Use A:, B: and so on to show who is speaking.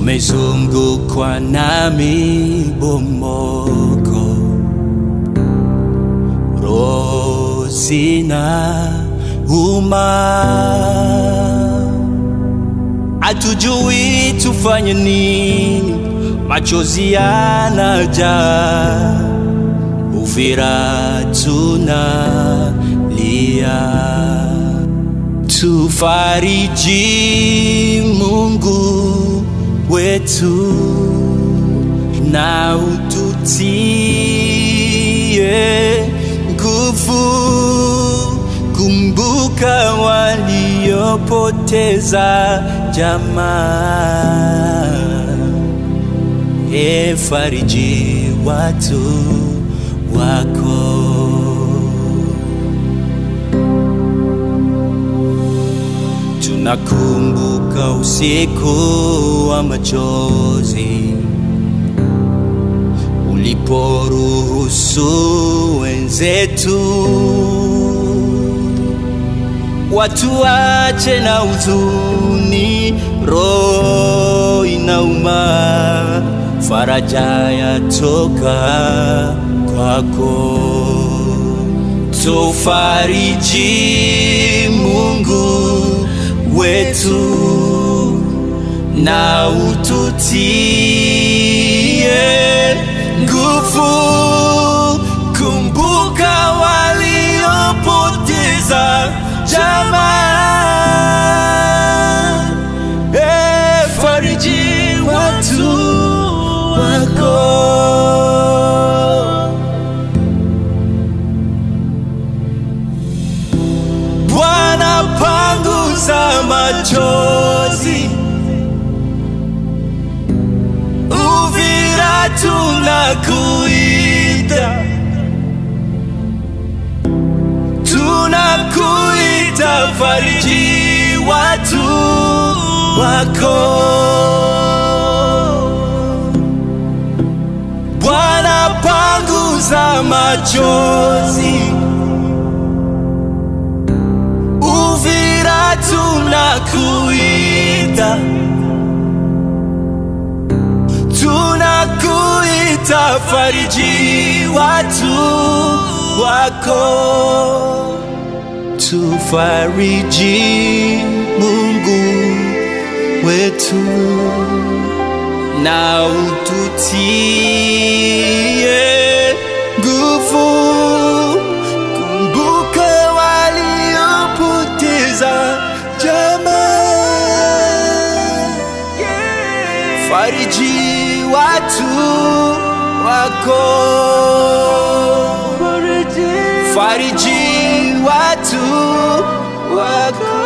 A: umezungukwa na mibomoko, roho zina uma, hatujui tufanye nini, machozi yanajaa, Uvira tunalia tufariji Mungu wetu na ututie nguvu. Kumbuka waliopoteza jamaa, e fariji watu wako. Tunakumbuka usiku wa machozi uliporuhusu wenzetu watu wache na huzuni, roho inauma, faraja yatoka kwako, tufariji Mungu wetu na ututie nguvu. Kumbuka waliopoteza jamaa, e, fariji watu wako. Bwana, panguza machozi, Uvira tunakuita, tunakuita, fariji watu wako. Bwana, panguza machozi Uvira tunakuita, tunakuita, fariji watu wako, tufariji Mungu wetu na ututie nguvu. Kumbuka waliopoteza jamaa, fariji watu wako, fariji watu wako.